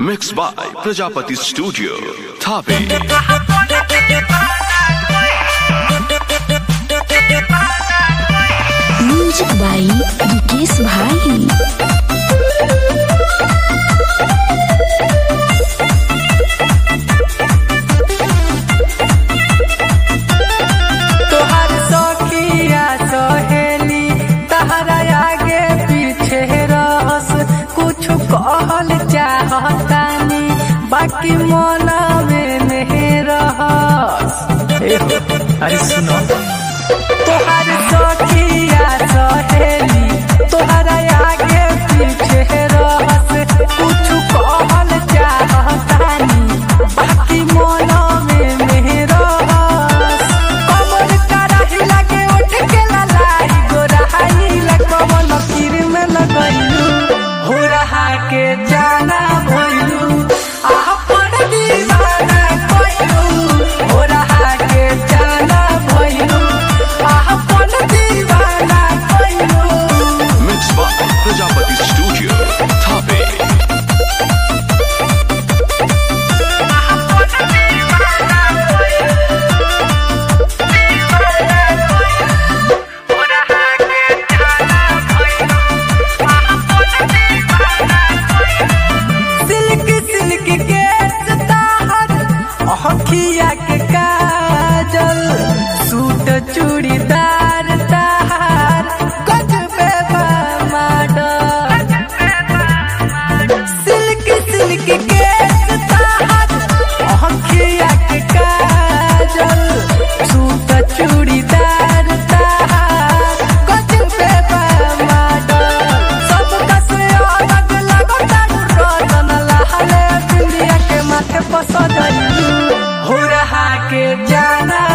Mixed by Prajapati Studio, Thape. Music by Vikesh भाई तोहर सखिया सहेली तहरा आगे पीछे रहस कुछ कहल चाहतानी बाकी मन में नहीं रहस अरे सुनो तोहर सखिया सहेली तोहरा आगे पीछे रहस कुछ कहल चाहतानी बाकी मन में नहीं रहस कमर कराही लगे उठ के ललाई गोराई लगवन लकीर में लगैलू हो रहा के जाना भइलू आह पर दीवाना कइलू हो रहा के जाना भइलू आह पर दीवाना कइलू Mixed by Prajapati Studio, Thape. Silk silk के ताहर अखिया के काजल सूट चूड़ीदार ताहर गजबे बा मॉडल सिल्क सिल्क के ताहर अखिया के काजल सूट चूड़ीदार ताहर गजबे बा मॉडल सब कसे अलग लगता रतन लहले बिंदिया के माथे पर सजलू हो रहा के जाना